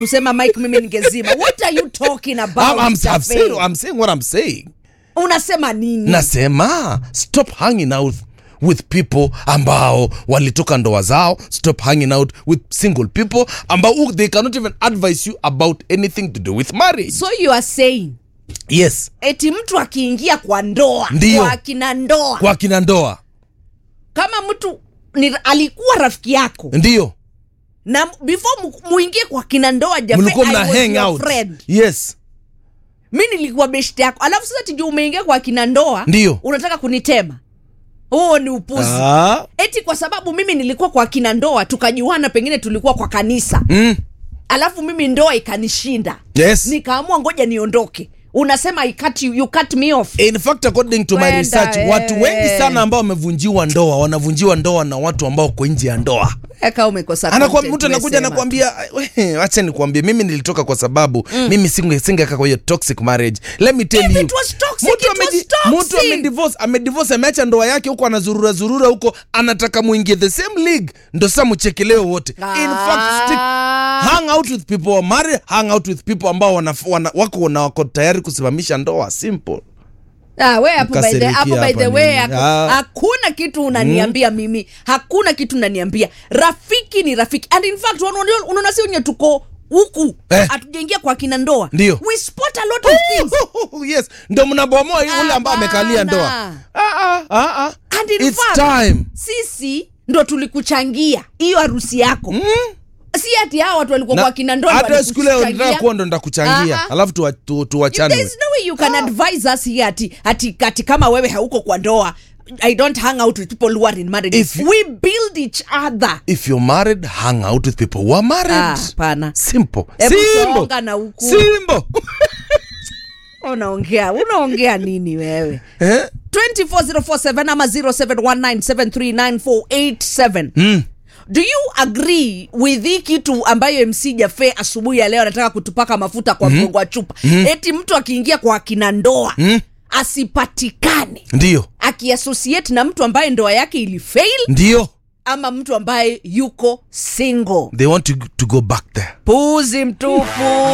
kusema mike mimi ningezima what are you talking about I'm, I'm, I'm, Jafe? saying, I'm saying what I'm saying unasema nini nasema stop hanging out with people ambao walitoka ndoa zao stop hanging out with single people ambao who they cannot even advise you about anything to do with marriage so you are saying yes eti mtu akiingia kwa ndoa Ndiyo. kwa akina ndoa kwa kina ndoa kama mtu ni, alikuwa rafiki yako ndio na before mu- muingie kwa kina ndoa Jafe, mlikuwa I mna was hang your out friend. yes mi nilikuwa beshte yako alafu sasa tijuu umeingia kwa kina ndoa Ndiyo. unataka kunitema huo ni upuzi ah. eti kwa sababu mimi nilikuwa kwa kina ndoa tukajuana pengine tulikuwa kwa kanisa mm. alafu mimi ndoa ikanishinda yes nikaamua ngoja niondoke unasema I cut you, you cut me off in fact according to my Kwenda, research eh. watu wengi sana ambao wamevunjiwa ndoa wanavunjiwa ndoa na watu ambao kwa nje ya ndoa eka umekosa Anakuwa- content, mtu anakuja umesema. anakuambia "We, wacha nikuambie mimi nilitoka kwa sababu mm. mimi singe singekaa kwa hiyo toxic marriage let me tell If you it was toxic, mtu it was ameji- toxic. mtu amedivorce amedivorce ameacha ndoa yake huko anazurura zurura huko anataka muingie the same league ndo sasa mchekeleo wote in fact stick Ah. hang out with people who are married hang out with people ambao wana, wana, wako na wako tayari kusimamisha ndoa simple Ah, we hapo by the, Mkasirikia hapo by the hapa way nini? haku- Ah. hakuna kitu unaniambia mimi hakuna kitu unaniambia rafiki ni rafiki and in fact unaona- unaona si wenye tuko huku Eh. hatujaingia kwa kina ndoa Ndio. we spot a lot of things yes ndo mnabomoa yule ambaye amekalia ndoa Hapana. ah, ah, ah, ah. And in It's fact, time sisi ndo tulikuchangia hiyo harusi yako mm. si ati hao watu walikuwa Na- kwa kina ndoa ndo hata siku leo walikuchangia. nataka kuwa ndo ndakuchangia Aha. alafu tuwa- tu- tuwachanwe There's no way you can advise us here ati, ati, ati kama wewe hauko kwa ndoa i don't hang out with people who are in marriage If you- we build each other if you're married hang out with people who are married Ah, hapana simple Hebu simple songa na huku. simple unaongea unaongea nini wewe eh 24047 ama 0719739487 mm. do you agree with hii kitu ambayo mc jafe asubuhi ya leo anataka kutupaka mafuta kwa mgongo wa chupa eti mtu akiingia kwa akina ndoa Mm. asipatikane ndio akiassociate na mtu ambaye ndoa yake ilifail ndio ama mtu ambaye yuko single they want to, to go back there puzi mtupu